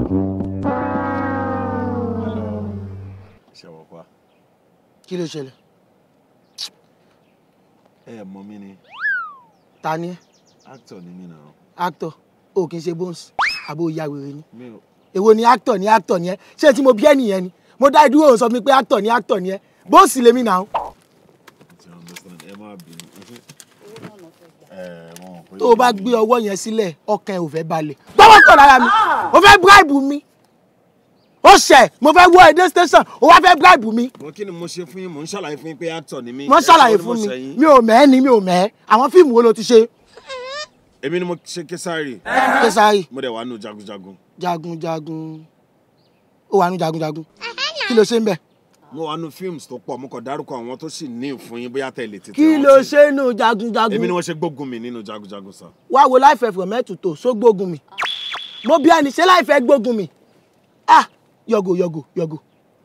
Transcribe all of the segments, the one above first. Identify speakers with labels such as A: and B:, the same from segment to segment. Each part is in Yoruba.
A: ṣe wọ pa
B: kí ló ṣẹlẹ̀
A: ẹ mọ mi ni
B: ta ni ẹ
A: actor ni mi náà
B: actor o kì í ṣe bones àbò ìyá wèrè ni
A: mi ò
B: èwo ni actor ni actor ni ẹ ṣé tí mo bí ẹ nìyẹn ni mo dá ìdúró òun sọ fún mi pé actor ni actor ni ẹ bones lèmi náà
A: ti understand ẹ má bínú ẹ wọn pé
B: tó o bá gbé ọwọ́ yẹn sílẹ̀ ọkàn ẹ ò fẹ́ balẹ̀ gbọ́wọ́ kọ̀ lára mi o fẹ́ bribe mi ó ṣẹ̀ mo fẹ́ wọ èdè station o wá fẹ́ bribe mi
A: wọn kí ni mo ṣe fún yín mò ń ṣàlàyé fún yín pé actor ni mí
B: wọ́n
A: ẹ sọ
B: ṣàlàyé
A: ni mo
B: fún mi
A: ṣẹ̀yìn.
B: mi ò mẹ́ ni mi ò mẹ́ àwọn fíìmù wo ló ti ṣe
A: èmi ni mo ṣe késàrì
B: késàrì
A: mo dẹ̀ wà nù jagunjagun
B: jagunjagun ó wà nù jagunjagun kí ló ṣe ń bẹ̀
A: mo wà nù films tó pọ̀ mo kàn dárúkọ àwọn tó sì ní fún yín bóyá tẹ̀lé tètè
B: kí
A: rántí.
B: ló ṣe nù
A: èmi ni
B: jagunjagun
A: wọ́n ṣe gbógun mi nínú jagunjagun sá
B: wá wo láìfẹ́ from head to toe sógbógun mi mo bí ẹni ṣe láìfẹ́ gbógun mi ah yọgò yọgò yọgò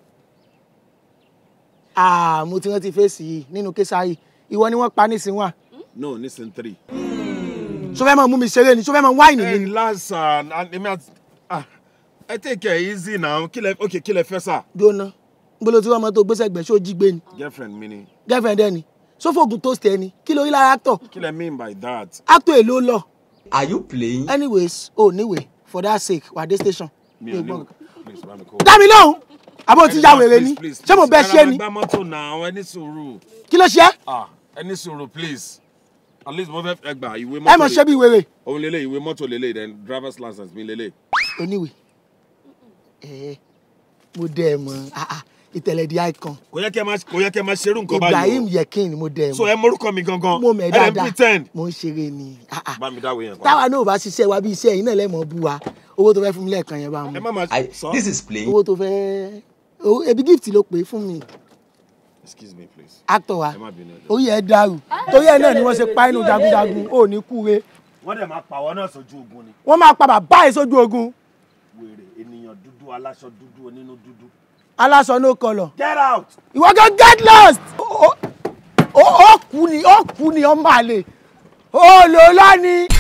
B: ah mo ti rántí fèsì yìí nínú késàrì ìwọ ni wọ́n pa nísìnyí wà
A: no nísìn three.
B: so fẹ́ mọ̀ mú mi ṣeré ni so fẹ́ mọ̀ wáìnì mi
A: ẹ
B: ni
A: lásà èmi àti ah, ẹ take it easy now kí lẹ ok kí lẹ fẹ́ sà.
B: jóná gbọ́dọ̀ tí wọ́n mọ̀ tó gbèsè gbẹ̀ ṣó jí gbé ni
A: girlfriend mi ni
B: girlfriend ẹni sófògùn tó ṣe ẹni kí lórí lára actor
A: kí lẹ mean by that.
B: actor èlò lọ
C: Are you playing?
B: anyways o oh, níwèé for that sake wà dé station
A: mi
B: mi
A: ò
B: ò gbọ́
A: ní
B: nǹkan.
A: please bá mi kó.
B: dá mi lóhùn àbó ti ya wèrè ni
A: Please, please,
B: ṣé mo bẹ
A: please.
B: ṣe
A: Ẹ
B: ni
A: gbá mọ́tò náà ẹ ní sùúrù
B: kí ló ṣe
A: ah ẹ ní sùúrù please at least mo fẹ́ ẹ gbà ìwé
B: ẹ
A: mọ́tò
B: mọ̀ ṣe bí wèrè
A: òun lélẹ̀ ìwé mọ́tò lélẹ̀ then driver's license mi lélẹ̀.
B: oníwèé ẹ mo dẹ ẹ mọ ah, ah, ìtẹ̀lẹ̀ di icon
A: kò yẹ kẹ́ máa kò yẹ kẹ́ máa ṣerú nǹkan
B: Ibrahim
A: báyìí
B: Yekin mo dẹ ẹ
A: o so
B: mọ
A: ẹ morúkọ mi gangan
B: mo mẹ
A: ẹ dẹ̀
B: dáadáa
A: pretend.
B: mo ń ṣeré ni ah, ah.
A: bá mi dáwọ́ yẹn pa.
B: táwa náà ò bá ṣiṣẹ́ wa bí iṣẹ́ yìí náà lẹ́mọ̀ bú wa owó tó fẹ́ fún mi lẹ́ẹ̀kan yẹn bá
A: ẹ
B: mu
A: má máa
C: I,
A: sọ.
C: this is playing.
B: owó tó fẹ́ owó- ebi gift ló pè é fún mi
A: excuse me please
B: actor wa
A: ẹ má bínú ẹ jọ̀ọ́.
B: orí ẹ dàrú torí ẹ náà ni wọ́n ṣe pa inú jagunjagun ò ní kúre
A: wọ́n dẹ̀ máa pàwọ́ náà sójú ogun ni.
B: wọ́n máa pa bàbá ẹ̀ sójú ogun
A: wèrè ènìyàn dúdú aláṣọ dúdú onínú dúdú.
B: aláṣọ no colour
A: get out.
B: ìwọ gan get lost ó ó- ó kú ni ó kú ni ọmọ àlè ó lò lọ́ni